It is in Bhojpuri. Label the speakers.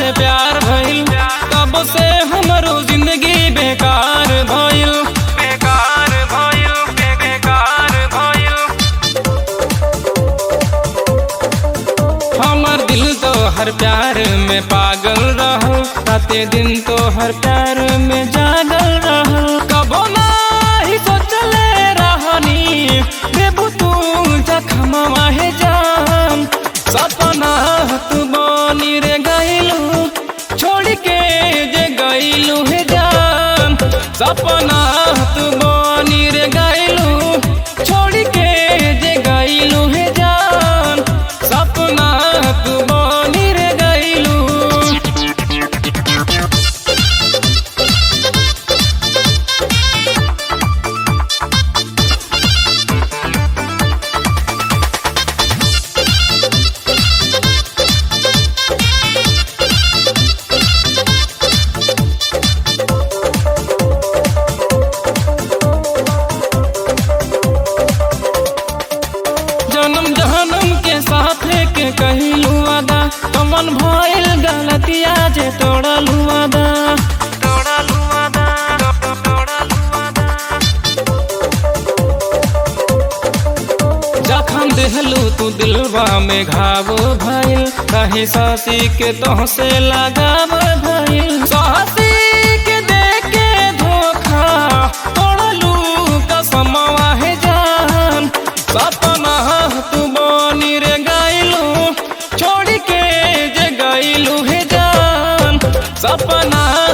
Speaker 1: से प्यार भइल तब से हमरो जिंदगी बेकार भइल बेकार भइल बे- बेकार भइल हमर दिल तो हर प्यार में पागल रहल राते दिन तो हर प्यार में जागल रहल कबो नाही सोचले रहनी देबू तू जखम माहे जान सपना तू बनी रे गइलू छोड़ के जे गइलू हे जान सपना तू बनी रे गइलू छोड़ के जे गइलू हे जान सपना तू बनी रे गइलू जन्म जहनम के साथे के कहिलू वादा कमन भइल गलतिया जे तोड़लू वादा तोड़लू वादा तोड़लू वादा जखम देहलू तू दिलवा में घाव भइल कहीं सासी के तोहसे लगाव भइल सासी के देख के धोखा तोड़लू कसमवा है जान सपना तू बनी रे गइलू छोड़ के जे गइलू हे जान सपना